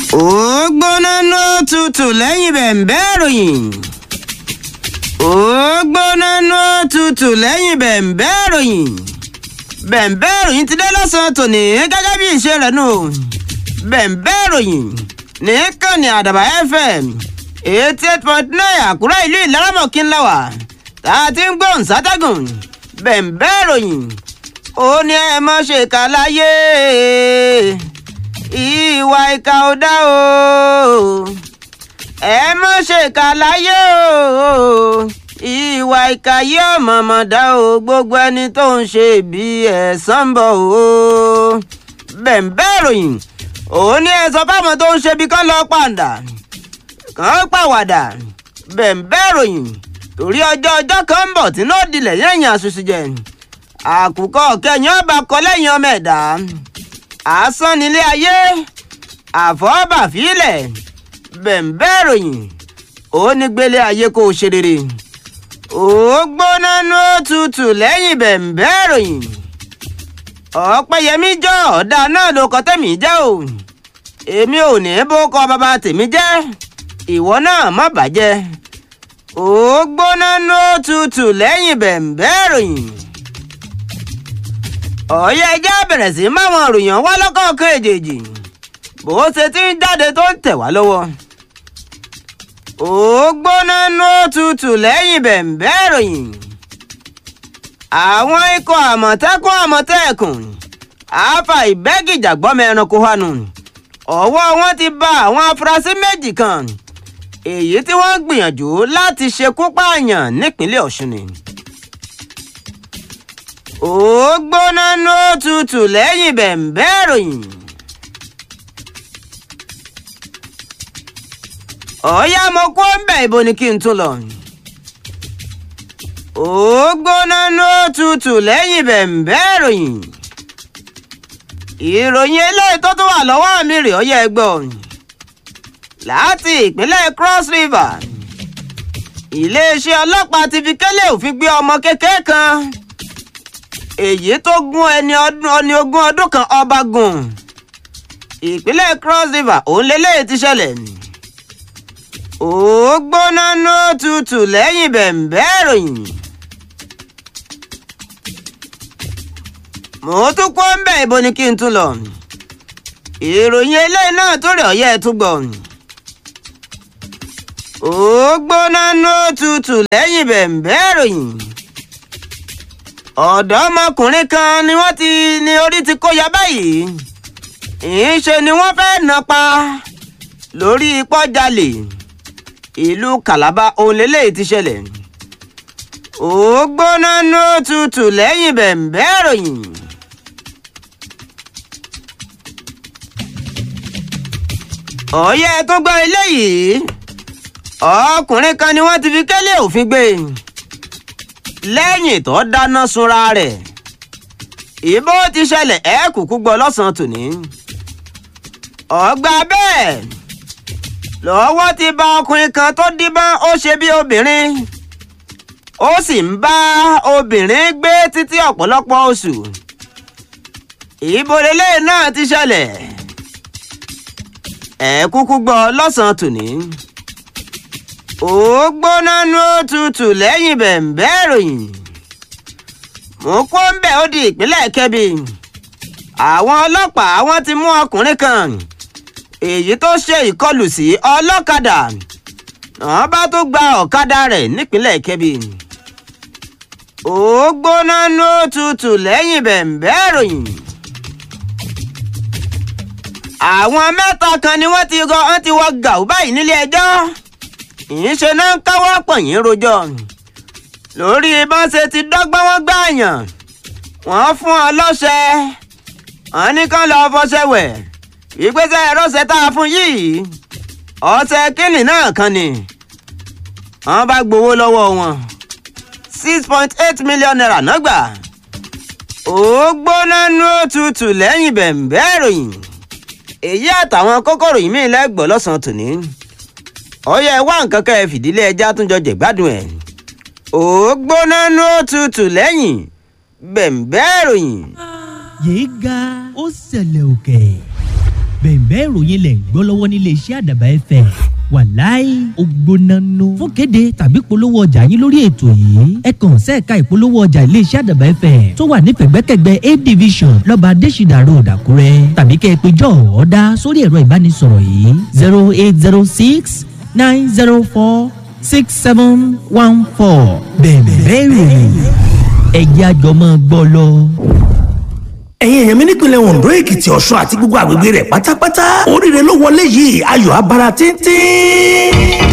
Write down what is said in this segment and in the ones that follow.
ó gbóná ná tutù lẹ́yìn bẹ̀m̀bẹ́ ìròyìn ó gbóná ná tutù lẹ́yìn bẹ̀m̀bẹ́ ìròyìn bẹ̀m̀bẹ́ ìròyìn ti dé lọ́sàn-án tòní gẹ́gẹ́ bí ìṣe rẹ̀ nù bẹ̀m̀bẹ́ ìròyìn ní kànnì àdàbà fm eighty eight point nine àkúrẹ́ ìlú ìlaramọ̀kí ńlá wà tá a ti ń gbóhùn sátẹ́gùn bẹ̀m̀bẹ́ ìròyìn ó ní ẹ má ṣe kà láyé ìwà ìkà ò dá o ẹ má ṣe kà láyé o ìwà ìkà yóò mọ̀mọ́ dá o gbogbo ẹni tó ń ṣe bí ẹ̀san ń bọ̀ o bẹ̀m̀bẹ́ ìròyìn ó ní ẹ sọ fáwọn tó ń ṣe bí kán lọ pàǹdà kàn pàwàdà bẹ̀m̀bẹ́ ìròyìn torí ọjọ́ ọjọ́ kan ń bọ̀ tí náà dilẹ̀ yẹ̀yìn àṣùṣù jẹ àkùkọ kẹyìn ọba kọ lẹ́yìn ọmọ ẹ̀dá asán nílé ayé àfọ́bàfílẹ̀ bẹ̀m̀bẹ́ ìròyìn ó ní gbélé ayé kó o ṣe rere ó gbóná ní òtútù lẹ́yìn bẹ̀m̀bẹ́ ìròyìn ọ̀pẹ̀yẹmí jọ ọ̀dà náà ló kọ́ tẹ̀mí jẹ́ o èmi ò ní bó kọ bàbá tèmi jẹ́ ìwọ náà má bàjẹ́ ó gbóná ní òtútù lẹ́yìn bẹ̀m̀bẹ́ ìròyìn ọ̀yẹ́ ẹjẹ́ bẹ̀rẹ̀ sí máwọn òròyìn wá lọ́kọ̀ọ̀kan èjèèjì bó ṣe ti ń jáde tó ń tẹ̀ wá lọ́wọ́. ó gbóná ní òtútù lẹ́yìn bẹ̀m̀bẹ́ ìròyìn. àwọn ikọ̀ àmọ̀tẹ́kùn àmọ̀tẹ́kùn àáfà ìbẹ́gìjàgbọ́mọ ẹranko hànú ọwọ́ wọn ti bá àwọn afurasí méjì kan èyí tí wọ́n gbìyànjú láti ṣekú pààyàn nípínlẹ̀ ọ̀ṣun ni ó gbóná ní òtútù lẹ́yìn bẹ̀m̀bẹ́ ìròyìn. ọ̀ọ́yá mo kó ń bẹ̀ ibo ni kí n tún lọ. ó gbóná ní òtútù lẹ́yìn bẹ̀m̀bẹ́ ìròyìn. ìròyìn eléyìí tó tún wà lọ́wọ́ mi rè ọ́ yẹ gbọ́. láti ìpínlẹ̀ cross river iléeṣẹ́ ọlọ́pàá ti fi kélé òfin gbé ọmọ kékeré kan èyí tó gún ẹni ọdún ọni ogún ọdún kan ọba gùn ìpínlẹ̀ cross river òun lélẹ́yìí ti ṣẹlẹ̀ ó gbóná ní òtútù lẹ́yìn bẹ̀m̀bẹ́ ìròyìn. mo tún kó ń bẹ̀ ibo ni kí n tún lọ ìròyìn eléyìí náà tó rẹ̀ ọ̀yẹ́ tún gbọ̀ ó gbóná ní òtútù lẹ́yìn bẹ̀m̀bẹ́ ìròyìn ọ̀dọ́mọkùnrin kan ni wọ́n ti ní orí ti kó ya báyìí ìṣe ni wọ́n fẹ́ nà pa lórí pọ́jálè ìlú Calabar ohun lélẹ́yìí ti ṣẹlẹ̀ ó gbóná ní òtútù lẹ́yìn bẹ̀m̀bẹ́ ìròyìn. ọ̀yẹ́ tó gbọ́ eléyìí ọkùnrin kan ni wọ́n ti fi kélé òfin gbé e lẹ́yìn tó dáná sunra rẹ̀ ìbò ti ṣẹlẹ̀ ẹ̀ kúkú gbọ́ lọ́sàn-án tòní. ọgbà bẹ́ẹ̀ lọ́wọ́ ti bá ọkùnrin kan tó díbọ́n ó ṣe bí obìnrin ó sì ń bá obìnrin gbé títí ọ̀pọ̀lọpọ̀ oṣù. ìbò lélẹ̀ náà ti ṣẹlẹ̀ ẹ̀ kúkú gbọ́ lọ́sàn-án tòní ó gbóná ní òtútù lẹ́yìn bẹ̀m̀bẹ́ ìròyìn mo kó ń bẹ̀ ó di ìpínlẹ̀ kẹ́bi àwọn ọlọ́pàá wọ́n ti mú ọkùnrin kan èyí tó ṣe ìkọlù sí ọlọ́kadà wọ́n bá tó gba ọ̀kadà rẹ̀ nípínlẹ̀ kẹ́bi ó gbóná ní òtútù lẹ́yìn bẹ̀m̀bẹ́ ìròyìn àwọn mẹ́ta kan ni wọ́n ti rọ wọ́n ti wọ gàù báyìí nílé ẹjọ́ ìṣe náà ń káwọ́ pọ̀yìn rojọ́ lórí bọ́n ṣe ti dọ́gbọ́n wọn gbààyàn wọ́n fún ọ lọ́sẹ̀ wọ́n ní kán lọ́ọ́ fọṣẹ wẹ̀ ìgbésẹ̀ ẹ̀rọṣẹ̀ tá a fún yìí ọṣẹ kínní náà kan ni wọ́n bá gbowó lọ́wọ́ wọn six point eight million naira náà gbà ó gbóná ní òtútù lẹ́yìn bẹ̀m̀bẹ́ ìròyìn èyí àtàwọn kókòrò yìí mí lẹ́gbọ̀ọ́ lọ́sàn-án tòní ọyẹ wá nǹkan kẹ́ ẹ fìdílé ẹja tún jọ jẹ̀gbádùn ẹ̀ ó gbóná ní òtútù lẹ́yìn bẹ̀m̀bẹ́ ìròyìn. yéé ga ó ṣẹlẹ̀ òkè bẹ̀ẹ̀bẹ́ ìròyìn lẹ̀ ń gbọ́ lọ́wọ́ nílé iṣẹ́ àdàbà ẹ̀fẹ̀ wàláì ògbónánú fún kéde tàbí polówó ọjà yín lórí ètò yìí ẹ kàn sẹ́ẹ̀ka ìpolówó ọjà ilé iṣẹ́ àdàbà ẹ̀fẹ̀ tó wà ní pẹ̀gbẹ́kẹ̀gbẹ́ a division lọ́ba adésìdà road àkúrẹ́ tàbí kẹ́ ẹ pé jọ ọ̀ọ́dá sórí ẹ̀rọ ìbánisọ̀rọ̀ yìí zero eight zero six nine zero four six seven one four bẹ̀ẹ̀bẹ́ ìròyìn ẹ̀jẹ̀ àjọmọ́ gbọ́ lọ ẹ̀yin èèyàn mi nípìnlẹ̀ ondo èkìtì ọ̀ṣun àti gbogbo àgbègbè rẹ̀ pátápátá oríire ló wọlé yìí ayọ̀ abara tíntín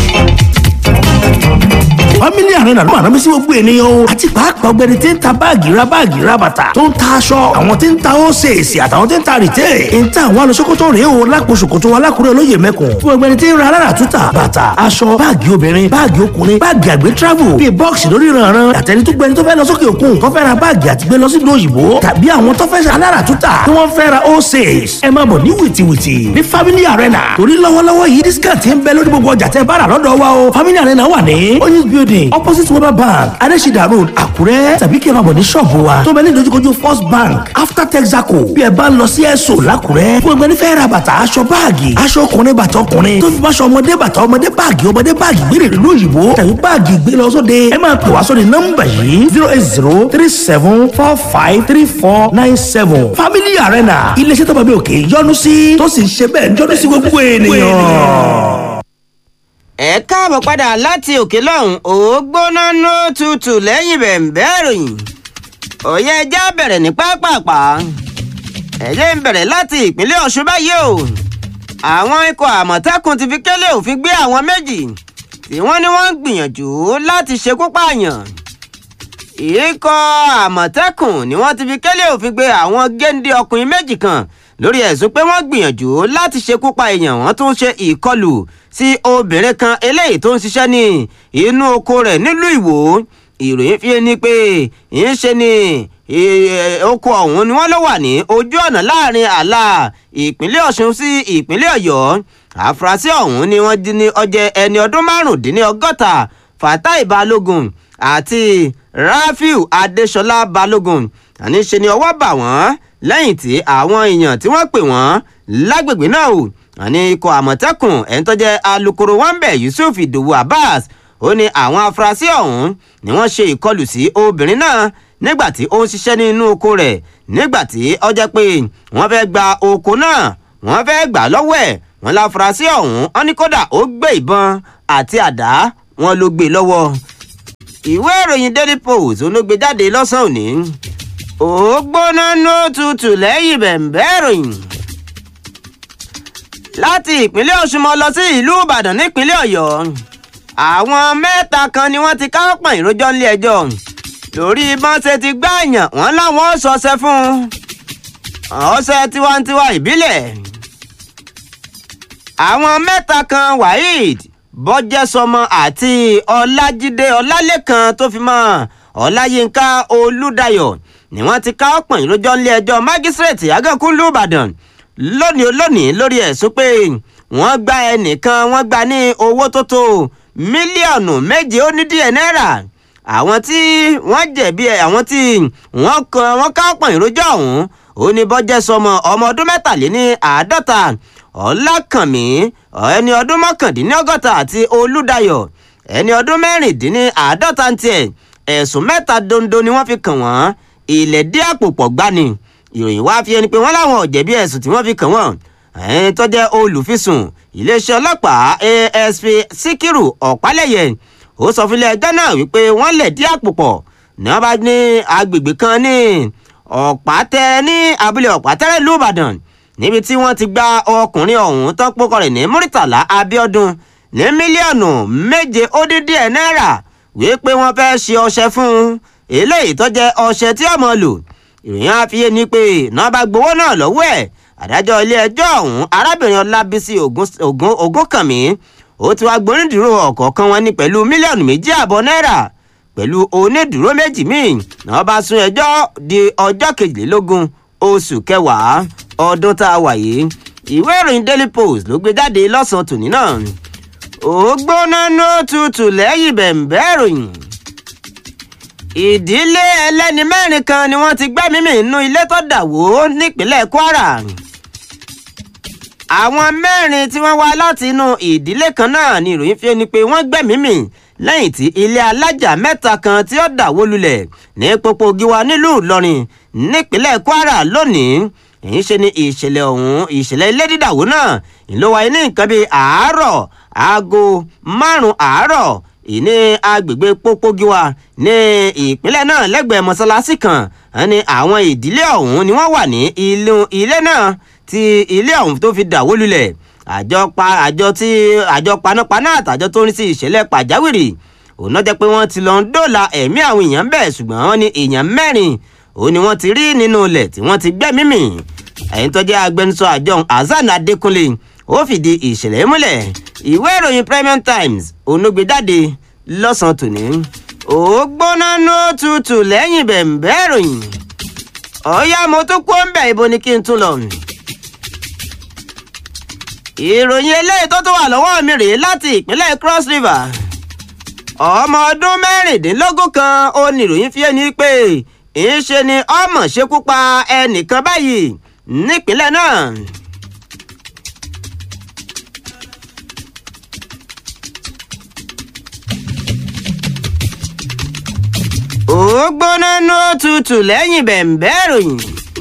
family arena ló máa rán mi sí gbogbo ènìyàn o àti pàápàá ọgbẹni tí ń ta báàgì ra báàgì ra bàtà tó ń ta aṣọ àwọn tí ń ta ósèèsì àtàwọn tí ń ta rìtẹ́ ń ta àwọn alọ́sọ́kọ́tọ̀ rèé o lápò ṣòkòtò alákùrẹ́ olóyè mẹ́kùn fún ọgbẹni tí ń ra alára túta bàtà aṣọ báàgì obìnrin báàgì ọkùnrin báàgì àgbẹ̀ travel bíi bọ́ọ̀sì lórí ìrànràn àtẹni tó gbẹni tó fẹ́ lọ sókè òkun tó fẹ́ ra báàgì àti gbé lọ sí ìlú òyìnbó tàbí àwọn tó fẹ́ alára túta tí wọ́n fẹ́ ra ósèès ẹ máa bọ̀ ní wìtìwìtì ní family arena torí lọ́wọ́lọ́wọ́ yìí discount ń bẹ lórí gbogbo ọjà tẹ́ bá rà lọ́dọ̀ wa o family arena wà ní oyinz building opposite weber bank adesida road àkúrẹ́ tàbí kí ẹ máa bọ̀ ní ṣọ́ọ̀bù wa tó bẹ ní ìdojúkojú first bank after texaco bí ẹ bá ń lọ sí ẹ̀sọ́ làkúrẹ́ fún ẹgbẹ́ nífẹ̀ẹ́ ra bàtà aṣọ báàgì aṣọ ọkùnrin bàtà ọkùnrin tó fi bá aṣọ ọmọdé bàtà ọmọdé báàgì ọmọdé báàgì gbére ìlú òyìnbó tàbí báàgì gbé lọ sóde ẹ máa pè wá sórí nọ́mbà yìí zero eight zero three seven four five three four nine seven family arena iléeṣẹ́ tó bá bí òkè yọ́nú sí tó sì ń ṣe bẹ́ẹ̀ yọ́nú sí gbogbo ènìyàn ẹ káàbọ̀ padà láti òkè lọ́hùn ó gbóná ní tutù lẹ́yìn bẹ̀ǹbẹ́ ìròyìn òye ẹja bẹ̀rẹ̀ ní pápápá ẹ̀jẹ̀ ń bẹ̀rẹ̀ láti ìpínlẹ̀ ọ̀ṣun báyìí o àwọn ikọ̀ àmọ̀tẹ́kùn ti fi kélé òfin gbé àwọn méjì tí wọ́n ní wọ́n ń gbìyànjú láti ṣekú pààyàn ikọ̀ àmọ̀tẹ́kùn ni wọ́n ti fi kélé òfin gbé àwọn géńdé ọkùnrin méjì kan lórí ẹ̀sùn pé wọ́n gbìyànjú láti ṣekú pa èèyàn wọ́n tún ṣe ìkọlù sí obìnrin kan eléyìí tó ń ṣiṣẹ́ ní inú oko rẹ̀ nílùú ìwò ìròyìn fi ni pé ń ṣe ni oko ọ̀hún ni wọ́n ló wà ní ojú ọ̀nà láàrin àlà ìpínlẹ̀ ọ̀ṣun sí ìpínlẹ̀ ọ̀yọ́ àfúrásì ọ̀hún ni wọ́n di ní ọjẹ́ ẹni ọdún márùndínlọ́gọ́ta fatai balógun àti rafiu adesola balógun àní ṣe ni ọwọ́ bà wọ́n lẹ́yìn tí àwọn èèyàn tí wọ́n pè wọ́n lágbègbè náà o àní ikọ̀ àmọ̀tẹ́kùn ẹni tó jẹ́ alūkkóró wọ́nbẹ̀ yusuf ìdòwú abbas ó ní àwọn afurasí ọ̀hún ni wọ́n ṣe ìkọlù sí obìnrin náà nígbà tí ó ń ṣiṣẹ́ nínú oko rẹ̀ nígbà tí ó jẹ́ pé wọ́n fẹ́ gba oko náà wọ́n fẹ́ gbà lọ́wọ́ ẹ̀ wọ́n láfurasí ọ̀hún ó ní kódà ó gbé ìbọn àti àdá wọn ló gbé lọ́wọ́ ìwé ìròyìn daily post ló gbé jáde lọ́sàn-án òní ó gbóná ní òtútù lẹ́yìn bẹ̀ǹbẹ́ ìròyìn láti ìpínlẹ̀ ọ̀ṣun mọ́ lọ sí ìlú ìbàdàn nípínlẹ̀ ọ̀yọ́ àwọn mẹ́ta kan ni wọ́n ti kápọ̀ ìrójọ́ nílé ẹjọ́ lórí bọ́n ṣe ti gbààyàn wọ́n láwọn sọ̀sẹ̀ fún ọ̀sẹ̀ tiwantiwa ìbílẹ̀ àwọn mẹ́ta kan waheed bọ́jẹ́sọmọ àti ọlájídé ọlálẹ́kan tó fi mọ́ ọláyínká olùdáyọ̀ ni wọ́n ti kápọ̀ ìrójọ́ nílé ẹjọ́ mágísírèètì àgànkúnlú ìbàdàn lónìí olónìí lórí ẹ̀sùn pé wọ́n gba ẹnìkan wọ́n gba ní owó tó tó mílíọ̀nù méje ó ní díẹ̀ náírà àwọn tí wọ́n jẹ̀bi àwọn tí wọ́n kan wọ́n ká pọ̀n ìrójọ́ ọ̀hún ó ní bọ́jẹ́ sọmọ ọmọ ọdún mẹ́tàléní àádọ́ta ọlákànmí ẹni ọdún mọ́kàndínlọ́gọ́ta àti olúdayọ̀ ẹni ọdún mẹ́rìndínní àádọ́ta ń tiẹ̀ ẹ̀sùn mẹ́ta dondo ni wọ́n fi kàn wọ́n ilẹ̀ dí àpò pọ̀ gbani ìròyìn wá fi ẹni pé wọ́n láwọn ò jẹ̀bi ẹ̀sùn tí wọ́n fi kàn wọ́n ẹni tó jẹ́ olùfisùn iléeṣẹ́ ọlọ́pàá asp síkírù ọ̀pálẹ̀yẹ ó sọ fún ilé ẹjọ́ náà wípé wọ́n lẹ̀ dí àpò pọ̀ ní wọ́n bá ní agbègbè kan ní ọ̀pátẹ́ ní abúlé ọ̀pátẹ́rẹ́ ìlú ìbàdàn níbi tí wọ́n ti gba ọkùnrin ọ̀hún tó pokọ rẹ̀ ní muritala abiodun ní mílíọ̀nù méje ó dín díẹ̀ náírà wípé wọ́n fẹ́ ṣe ọṣẹ fún un eléyìí tó jẹ́ ọṣẹ tí ọmọ lò ìròyìn àfiyé ni pé náà bá gbowó náà lọ́wọ́ ẹ̀ adájọ́ ilé-ẹjọ́ ọ̀hún arábìnrin ọlábísí ògúnkànmí ó ti wá gbónídùúró ọ̀kọ̀ọ̀kan wọn ní pẹ̀lú mílíọ̀nù méjì àbọ̀ náírà pẹ̀lú onídùúró méjì míì náà bá sún ẹjọ́ di ọjọ́ kejìlélógún oṣù kẹwàá ọdún tá a wà yìí ìwé ìròyìn daily post ló gbé jáde lọ́sàn-án tòní náà ó gbóná ní tutù lẹ́yìn bẹ̀ǹbẹ́ ìròyìn ìdílé ẹlẹ́ni mẹ́rin kan ni wọ́n ti gbẹ́mí mì nínú ilé tó dà wó nípínlẹ̀ kwara àwọn mẹ́rin tí wọ́n wá láti inú ìdílé kan náà ni ìròyìn fi ni pé wọ́n gbẹ̀mí mì lẹ́yìn tí ilé alájà mẹ́ta kan tí ó dàwó lulẹ̀ ní pópó giwa nílùú ìlọrin nípínlẹ̀ kwara lónìí èyí ṣe ni ìṣẹ̀lẹ̀ ọ̀hún ìṣẹ̀lẹ̀ ilé dídàwó náà ló wáyé ní nǹkan bíi àárọ̀ aago márùn-ún àárọ̀ ìní agbègbè pópógiwa ní ìpínlẹ̀ náà lẹ́gbẹ̀ẹ́ mọ́sálásí kan ní àwọn ìdílé ọ̀hún ni wọ́n wà ní ilé náà tí ilé ọ̀hún tó fi dàwó lulẹ̀ àjọ pa àjọ tí àjọ panápaná àtàjọ tó ń rí sí ìṣẹ̀lẹ̀ pàjáwìrì òun náà jẹ́ pé wọ́n ti lọ ń dóòlà ẹ̀mí àwọn èèyàn bẹ́ẹ̀ ṣùgbọ́n wọ́n ní èèyàn mẹ́rin òun ni wọ́n ti rí nínú ilẹ̀ tí wọ́n ti gbẹ́mí mì ẹ̀yìn tó jẹ́ agbẹnusọ àjọ hasan adékúnlé ó fìdí ìṣẹ̀lẹ̀ múlẹ̀ ìwé ìròyìn premium times onúgbèjáde lọ́sàn-án tòní ó gbóná nó tutù lẹ́yìn bẹ̀m̀bẹ́ ìròyìn ọ̀yá mo tún kó ń bẹ̀ ibo ni kí n tún lọ. ìròyìn eléyìí tó tún wà lọ́wọ́ mi rèé láti ìpínlẹ̀ cross river ọmọ ọdún mẹ́rìndínlógún kan ó ní ìròyìn fi ẹni pé ìṣe ni ọmọ ṣekú pa ẹnìkan báyìí nípínlẹ̀ náà. ó gbóná nó tutù lẹ́yìn bẹ̀m̀bẹ́ ìròyìn.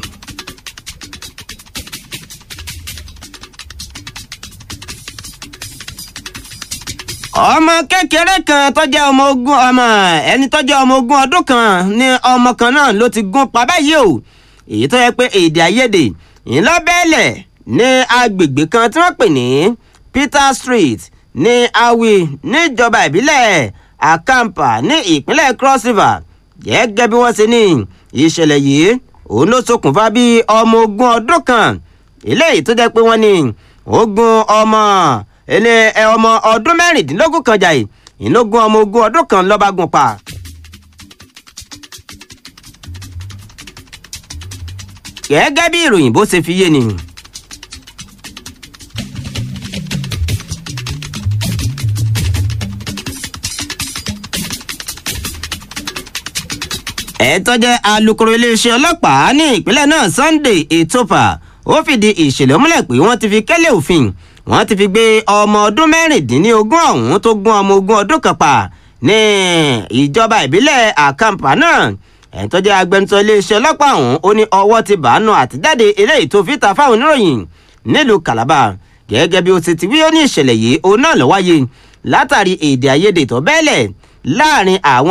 ọmọ kékeré kan tó jẹ́ ọmọ ogún ọmọ ẹni tó jẹ́ ọmọ ogún ọdún kan ní ọmọ kan náà ló ti gún pa báyìí o èyí tó yẹ pé èdè àìyedè ńlọ́bẹ̀ẹ́lẹ̀ ní agbègbè kan tí wọ́n pè ní peter street ní awi níjọba ìbílẹ̀ akampa ní ìpínlẹ̀ cross river gẹ́gẹ́ bí wọ́n ṣe ní ìṣẹ̀lẹ̀ yìí òun ló ṣokùnfà bí ọmọ ogún ọdún kan eléyìí tó jẹ́ pé wọ́n ní ogún ọmọ ẹni ọmọ ọdún mẹ́rìndínlógún kan jà yìí ìlógún ọmọ ogún ọdún kan lọ́ba gùn pa. gẹ́gẹ́ bí ìròyìn bó ṣe fi yé ni. ẹ̀tọ́ jẹ́ alūkkóró iléeṣẹ́ ọlọ́pàá ní ìpínlẹ̀ náà sunday etopa ó fìdí ìṣẹ̀lẹ̀ múlẹ̀ pé wọ́n ti fi kẹ́lẹ́ òfin wọ́n ti fi gbé ọmọ ọdún mẹ́rìndínlógún ọ̀hún tó gún ọmọ ogún ọdún kan pa ní ìjọba ìbílẹ̀ àkàǹpà náà ẹ̀tọ́ jẹ́ agbẹnusọ iléeṣẹ́ ọlọ́pàá ọ̀hún ó ní ọwọ́ ti bàánù àtijáde eléyìí tó fi ta fáwọn oníròyìn nílùú calabar gẹ́gẹ́ bí ó ti ti wí ó ní ìṣẹ̀lẹ̀ yìí òun náà ló wáyé látàrí èdè àìyedè tó bẹ́ẹ̀lẹ̀ láàrin àwọn